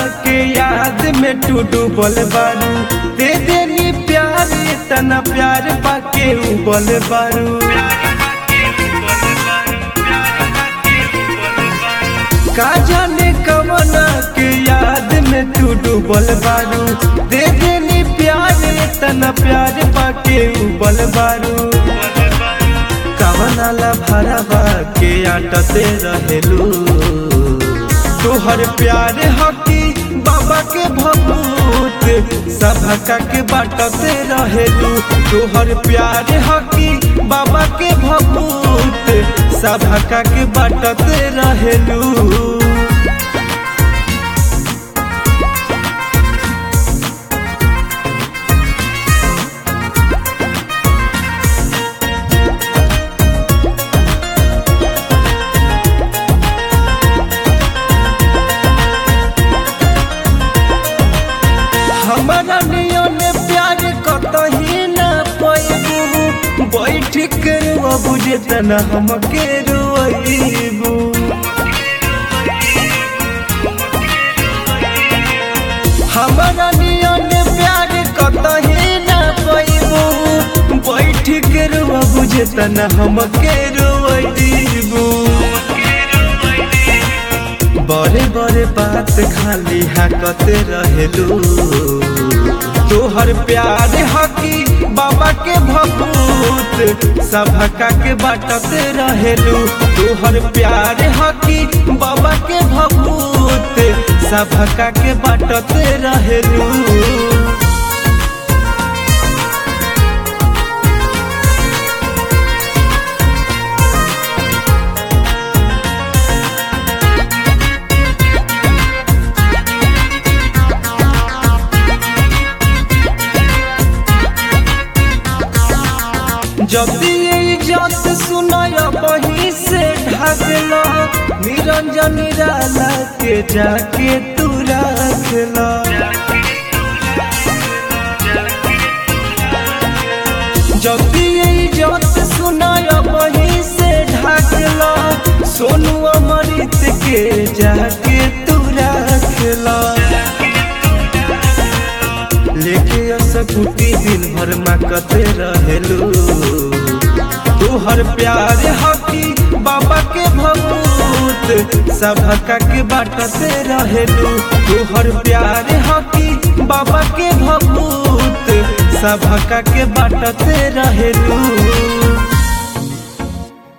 के याद में तू डूबल बारू दे देनी प्यार तना प्यार पाके उबल बारू का जाने कवना के याद में तू डूबल बारू दे देनी प्यार तना प्यार पाके उबल बारू कवनाला भरवा के आटते रहेलू तोहर प्यार हकी बाबा के भभूत सभका के बाटते रहेलू तोहर प्यार हकी बाबा के भभूत सभका के बाटते रहेलू हमारा नियन प्यार कतही न पैबू बैठ के रुआ बुझे तना हमके रुआईबू हमारा नियन प्यार कतही न पैबू बैठ के रुआ बुझे तना हमके रुआईबू बड़े बड़े बात खाली हाकते रहेलू तोहर प्यार हकी बाबा के भभूत सभका के बाटते रहेलू तोहर प्यार हकी बाबा के भभूत सभका के बाटते रहेलू जब भी इज्जत सुनाय बही से ढागला निरंजन निराला के जाके तू रखला जब भी इज्जत सुनाय बही से ढागला सोनू अमृत के जाके तू रखला लेके असकुटी दिन भर माकते रहेलू तोहर प्यार हकी बाबा के भभूत सभका के बाटते रहेलू तोहर प्यार हकी बाबा के भभूत सभका के बाटते रहेलू